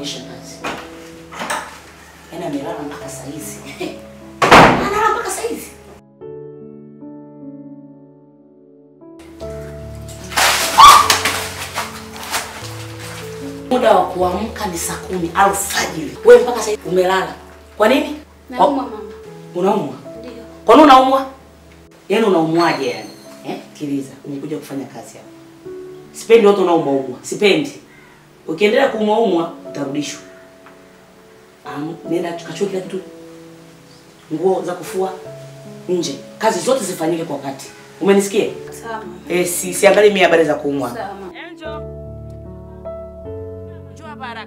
maisha kazi. Yaani amelala mpaka saa hizi. Analala mpaka saa hizi. Muda wa kuamka ni saa kumi alfajiri. Wewe mpaka sasa hivi umelala. Kwa nini? Naumwa mama. Unaumwa? Ndio. Kwa nini unaumwa? Yaani unaumwaje yani? Eh? Kiliza, umekuja kufanya kazi hapa. Sipendi watu unaumwa umwa. Sipendi. Ukiendelea kuumwa umwa utarudishwa. Um, nenda tukachukue kila kitu. Nguo za kufua nje. Kazi zote zifanyike kwa wakati. Umenisikia? Sawa mama. Eh, si siangalie mimi habari za kuumwa. Sawa mama. Enjo. Njoo hapa haraka.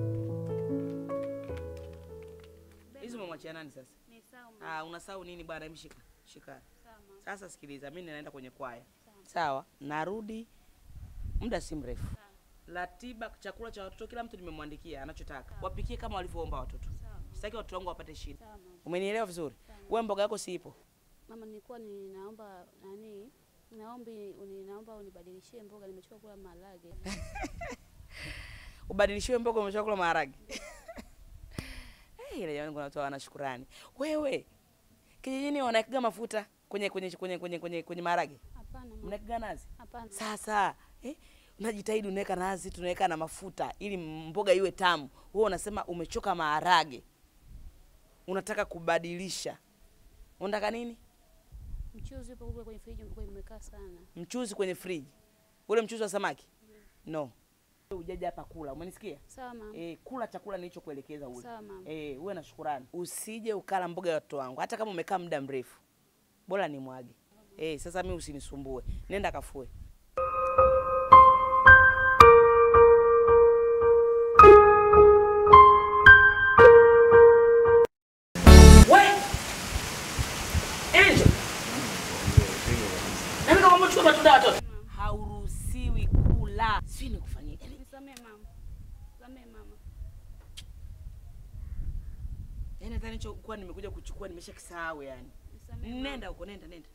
Hizo umemwachia nani sasa? Ni sawa mama. Ah, unasahau nini bwana? Hebu shika. Shika. Sawa mama. Sasa sikiliza, mimi naenda kwenye kwaya. Sawa, narudi muda si mrefu. Ratiba chakula cha watoto kila mtu nimemwandikia anachotaka. Wapikie kama walivyoomba watoto. Sitaki watoto wangu wapate shida. Sawa mama. Umenielewa vizuri? Wewe mboga yako si ipo. Mama, nilikuwa ninaomba nani? Naombi ninaomba unibadilishie mboga, nimechoka kula maharage. Ubadilishiwe mboga umesha kula maharage. Eh, ile jamani kuna watu wana shukrani. Wewe kijijini wanakiga mafuta kwenye kwenye kwenye kwenye kwenye, kwenye maharage. Hapana mama. Mnakiga nazi? Hapana. Sasa eh, unajitahidi unaweka nazi, tunaweka na mafuta ili mboga iwe tamu. Wewe unasema umechoka maharage, unataka kubadilisha. Unataka nini? Mchuzi upo kule kwenye friji, uko umekaa sana. Mchuzi kwenye friji, ule mchuzi wa samaki? No, ujaja hapa kula, umenisikia? Sawa mama. Eh, kula chakula nilichokuelekeza ule. Sawa mama. Eh, uwe na shukurani. Usije ukala mboga ya watoto wangu, hata kama umekaa muda mrefu, bora ni mwage. Eh, sasa mimi usinisumbue, nenda kafue. We! Angel! Nani kama umechukua matunda ya watoto? Hauruhusiwi kula. Sijui nikufanyie. Yaani, Nisamee mama. Nisamee mama. Yaani hata nilichokuwa nimekuja kuchukua nimeshakisahau yani. Nisamee mama. Nenda huko, nenda nenda.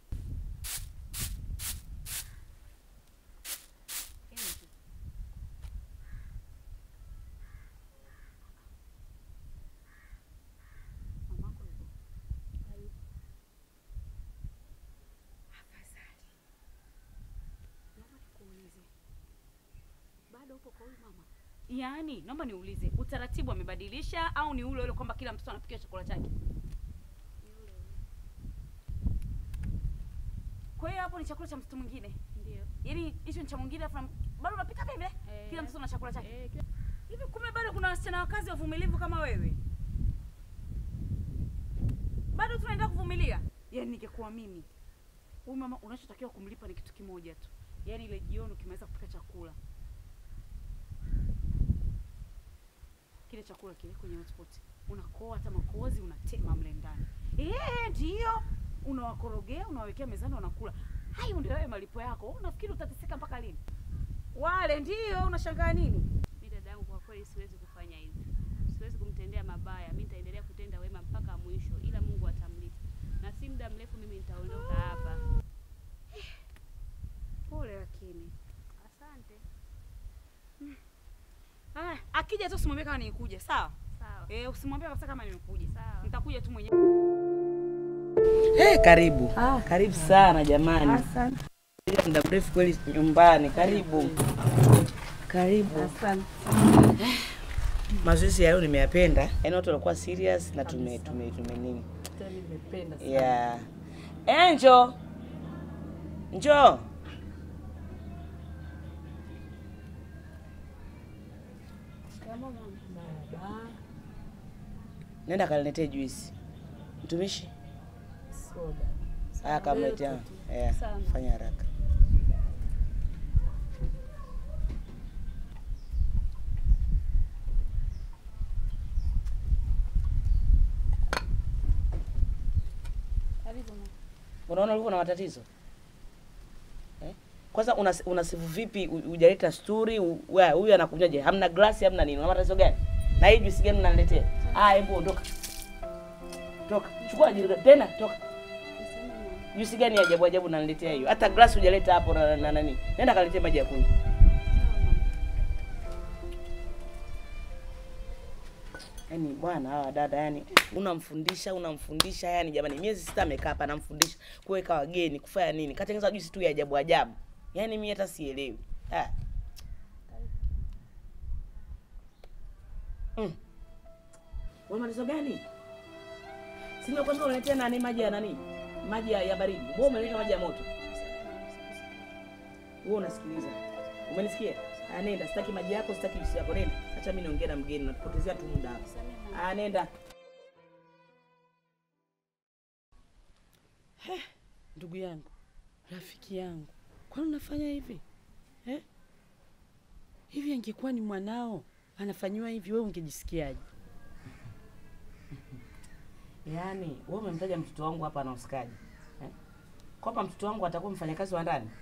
Mamako yuko. Hayupo. Afadhali. Naomba nikuulize. Bado upo kwa huyu mama? Yaani, naomba niulize, utaratibu amebadilisha au ni ule ule kwamba kila mtoto anapikiwa chakula chake? Kwa hiyo hapo ni chakula cha mtoto mwingine, Ndio. yaani hicho ni cha mwingine, afu bado unapika vile vile, Eh. kila mtoto na chakula chake. Eh, kila- Hivi kumbe bado kuna wasichana wakazi wavumilivu kama wewe? Bado tunaendelea kuvumilia? Yaani ningekuwa mimi, huyu mama unachotakiwa kumlipa ni kitu kimoja tu, yaani ile jioni ukimaliza kupika chakula, kile chakula kile kwenye hotpot unakoa hata makozi unatema mle ndani. Eh, ndio unawakorogea, unawawekea mezani, wanakula. Hayo ndio wewe malipo yako. Wewe Unafikiri utateseka mpaka lini? Wale ndio unashangaa nini? Mi dadangu, kwa kweli siwezi kufanya hivyo, siwezi kumtendea mabaya. Mi nitaendelea kutenda wema mpaka mwisho, ila Mungu atamlipa, na si muda mrefu mimi nitaondoka hapa. Pole lakini. Asante. Ah, akija tu usimwambie kama nilikuja, sawa? Sawa. Eh, usimwambie kabisa kama nimekuja. Sawa. Nitakuja tu mwenyewe. Eh, karibu. Ah. Karibu sana jamani. Asante. Ila muda mrefu kweli nyumbani. Karibu. Karibu. Asante. Mazoezi ya leo nimeyapenda. Yaani watu walikuwa serious na tume tume tume nini? Tena nimependa sana. Yeah. Angel. Njoo. Baba, Nenda kaniletee juisi. Mtumishi. soda. Haya kamletea. Eh, Sawa. fanya haraka. Karibu mama. Unaona ulivyo na matatizo eh? Kwanza unas, unasifu vipi u- hujaleta sturi u- wa- huyu anakunywaje? Hamna glasi hamna nini? Una matatizo gani? Na hii juisi gani unaniletea? Ah, hebu ondoka. Toka. Chukua jirika tena toka. Nisamee mama. Juisi gani ya ajabu ajabu unaniletea hiyo? Hata glasi hujaleta hapo na, na nani? Nenda kaniletee maji ya kunywa. Sawa mama. Yaani bwana hawa dada yani unamfundisha unamfundisha yani jamani miezi sita amekaa hapa anamfundisha kuweka wageni kufanya nini katengeneza juisi tu ya ajabu ajabu. Yaani mimi hata sielewi. Ah. Mm. Wewe malizo gani? Si nimekwambia unaletea nani maji ya nani? Maji ya, ya baridi. Wewe umeleta maji ya moto. Wewe unasikiliza. Umenisikia? Ah, nenda, sitaki maji yako, sitaki juisi yako. Nenda. Acha mimi niongee na mgeni, natupotezea tu muda hapa. Ah, nenda. Ndugu yangu, rafiki yangu, kwani unafanya hivi eh? Hivi angekuwa ni mwanao anafanyiwa hivi, wewe ungejisikiaje? Yaani, wewe umemtaja mtoto wangu hapa na usikaji. Eh? Kwamba mtoto wangu atakuwa mfanyakazi wa ndani.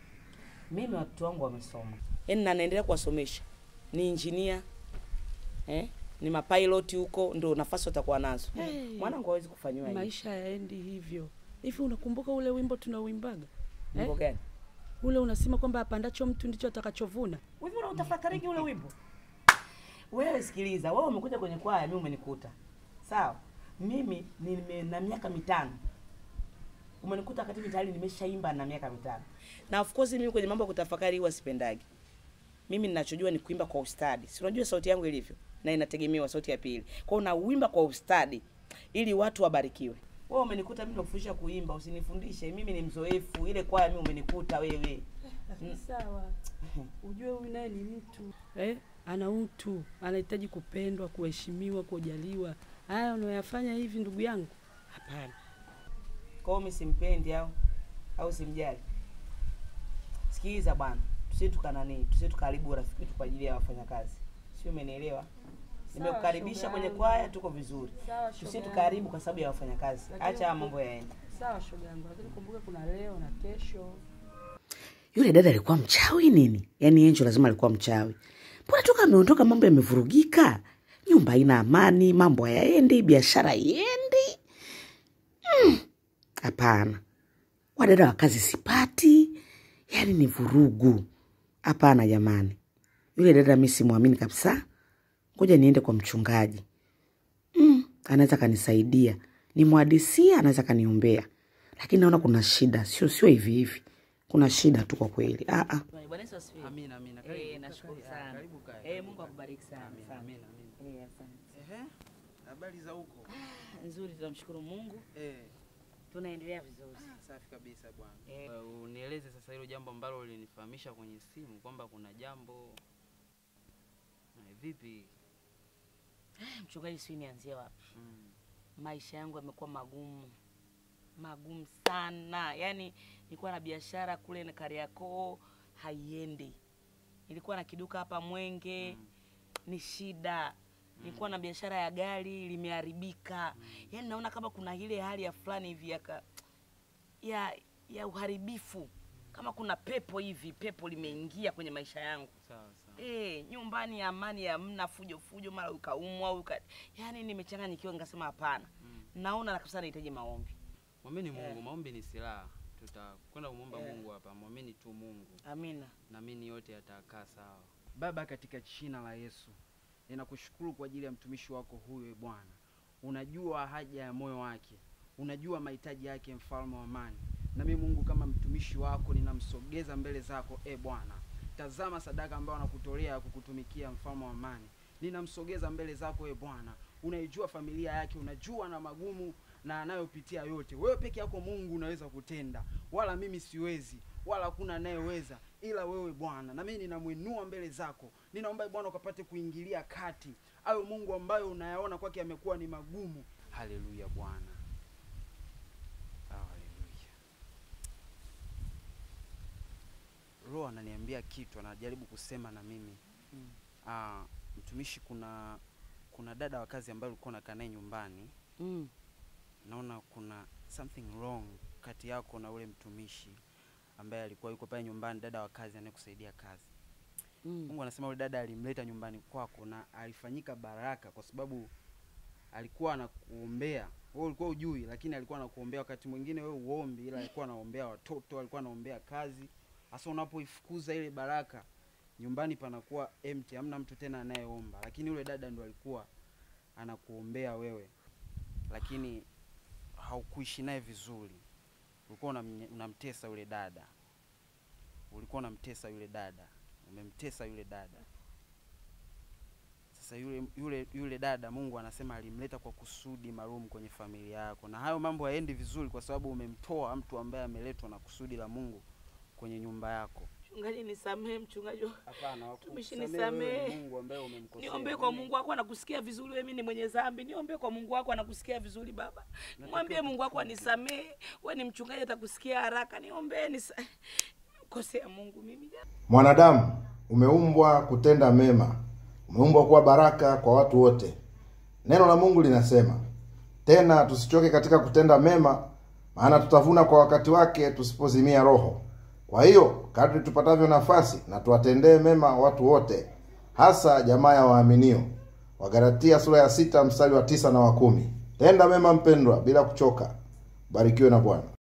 Mimi watoto wangu wamesoma. Yaani na naendelea kuwasomesha. Ni engineer. Eh? Ni mapilot huko ndio nafasi watakuwa nazo. Hey. Mwanangu hawezi kufanyiwa hivi. Maisha yaendi hivyo. Hivi unakumbuka ule wimbo tunauimbaga Mambo gani? ule unasema kwamba apandacho mtu ndicho atakachovuna? Hivi unautafakariki ule wimbo? Wewe sikiliza, wewe umekuja kwenye kwaya, mimi umenikuta. Sawa? Mimi nime na miaka mitano. Umenikuta wakati mimi tayari nimeshaimba na miaka mitano. Na of course mimi kwenye mambo ya kutafakari huwa sipendagi. Mimi ninachojua ni kuimba kwa ustadi. Si unajua sauti yangu ilivyo? Na inategemewa sauti ya pili. Kwa hiyo nauimba kwa ustadi ili watu wabarikiwe. Wewe umenikuta mimi nakufundisha kuimba, usinifundishe. Mimi ni mzoefu. Ile kwaya mimi umenikuta wewe. Sawa, ujue huyu naye ni mtu eh, ana utu, anahitaji kupendwa, kuheshimiwa, kujaliwa. Haya unayoyafanya hivi, ndugu yangu, hapana. Kwa hiyo mimi simpendi au au simjali. Sikiliza bwana, tusije tukanani, tusije tukaharibu urafiki wetu kwa ajili ya wafanyakazi. Sio, umenielewa? Nimekukaribisha shoga kwenye yangu. kwaya, tuko vizuri. Sawa, Tusije shoga tukaharibu kwa sababu ya wafanyakazi. Lakini Acha haya uku- mambo yaende. Sawa shoga yangu, lakini kumbuka kuna leo na kesho. Yule dada alikuwa mchawi nini? Yaani Angel lazima alikuwa mchawi. Mbona toka ameondoka mambo yamevurugika? Nyumba haina amani, mambo hayaendi, biashara haiendi. Mm, Hapana. Wadada wa kazi sipati. Yaani ni vurugu. Hapana jamani. Yule dada mimi simwamini kabisa. Ngoja niende kwa mchungaji. Mm, anaweza kanisaidia. Nimwadisia anaweza kaniombea. Lakini naona kuna shida, sio sio hivi hivi. Kuna shida tu kwa kweli. Ah ah. Bwana Yesu asifiwe. Amina, amina. Eh, Karibu, nashukuru karibu, sana. Karibu kae. Eh, karibu Mungu kae. akubariki sana. Amina, sana. amina, amina. Eh, asante. Ehe. Habari za huko? Nzuri, tunamshukuru Mungu. Eh, Tunaendelea vizuri. safi kabisa bwana. Eh. Eh, Unieleze sasa hilo jambo ambalo ulinifahamisha kwenye simu kwamba kuna jambo Eh, vipi? Mchungaji, sijui nianzie wapi. Mm. Maisha yangu yamekuwa magumu, magumu sana. Yaani nilikuwa na biashara kule na Kariakoo haiendi, nilikuwa na kiduka hapa Mwenge ni shida. Nilikuwa na biashara ya gari limeharibika. Yaani naona kama kuna ile hali ya fulani hivi ya, ka- ya ya uharibifu, kama kuna pepo hivi, pepo limeingia kwenye maisha yangu. Sawa sawa. Eh, nyumbani amani hamna, fujo fujo, mara ukaumwa uka, yaani nimechanganyikiwa, nikasema hapana, naona kabisa nahitaji maombi. Mwamini Eh. Mungu, maombi ni silaha. Tutakwenda kumwomba Eh. Mungu hapa. Mwamini tu Mungu. Amina. Naamini yote yatakaa sawa. Baba, katika jina la Yesu, ninakushukuru kwa ajili ya mtumishi wako huyu e Bwana. Unajua haja ya moyo wake, unajua mahitaji yake, mfalme wa amani. Na mimi Mungu, kama mtumishi wako, ninamsogeza mbele zako e Bwana. Tazama sadaka ambayo anakutolea ya kukutumikia, mfalme wa amani. Ninamsogeza mbele zako e Bwana. Unaijua familia yake, unajua na magumu na anayopitia yote. Wewe peke yako Mungu unaweza kutenda, wala mimi siwezi, wala hakuna anayeweza ila wewe Bwana. Na mimi ninamwinua mbele zako, ninaomba e Bwana ukapate kuingilia kati ayo Mungu ambayo unayaona kwake amekuwa ni magumu. Haleluya Bwana, haleluya. Roho ananiambia kitu, anajaribu kusema na mimi Mm. Ah, mtumishi, kuna kuna dada wa kazi ambaye ulikuwa unakaa naye nyumbani Mm. naona kuna something wrong kati yako na ule mtumishi ambaye alikuwa yuko pale nyumbani, dada wa kazi anayekusaidia kazi. Mm. Mungu anasema yule dada alimleta nyumbani kwako na alifanyika baraka, kwa sababu alikuwa anakuombea wewe, ulikuwa ujui, lakini alikuwa anakuombea. Wakati mwingine wewe uombi, ila alikuwa anaombea watoto, alikuwa anaombea kazi. Hasa unapoifukuza ile baraka, nyumbani panakuwa empty, hamna mtu tena anayeomba, lakini yule dada ndo alikuwa anakuombea wewe, lakini haukuishi naye vizuri, ulikuwa unamnye- unamtesa yule dada, ulikuwa unamtesa yule dada, umemtesa yule dada. Sasa yule yule yule dada Mungu anasema alimleta kwa kusudi maalum kwenye familia yako, na hayo mambo haendi vizuri kwa sababu umemtoa mtu ambaye ameletwa na kusudi la Mungu kwenye nyumba yako. Mchungaji nisamehe, mchungaji. Hapana, Mtumishi wakusamehe wewe ni nisamehe. Mungu ambaye umemkosea. Niombe kwa Mungu wako anakusikia vizuri, wewe mimi ni mwenye dhambi. Niombe kwa Mungu wako anakusikia vizuri baba. Mwambie Mungu wako anisamehe. Wewe ni mchungaji atakusikia haraka. Niombe nisa kosea Mungu mimi. Mwanadamu umeumbwa kutenda mema, umeumbwa kuwa baraka kwa watu wote. Neno la Mungu linasema tena, tusichoke katika kutenda mema, maana tutavuna kwa wakati wake tusipozimia roho. Kwa hiyo kadri tupatavyo nafasi, na tuwatendee mema watu wote, hasa jamaa ya waaminio. Wagalatia sura ya sita mstari wa tisa na wa kumi. Tenda mema mpendwa, bila kuchoka. Barikiwe na Bwana.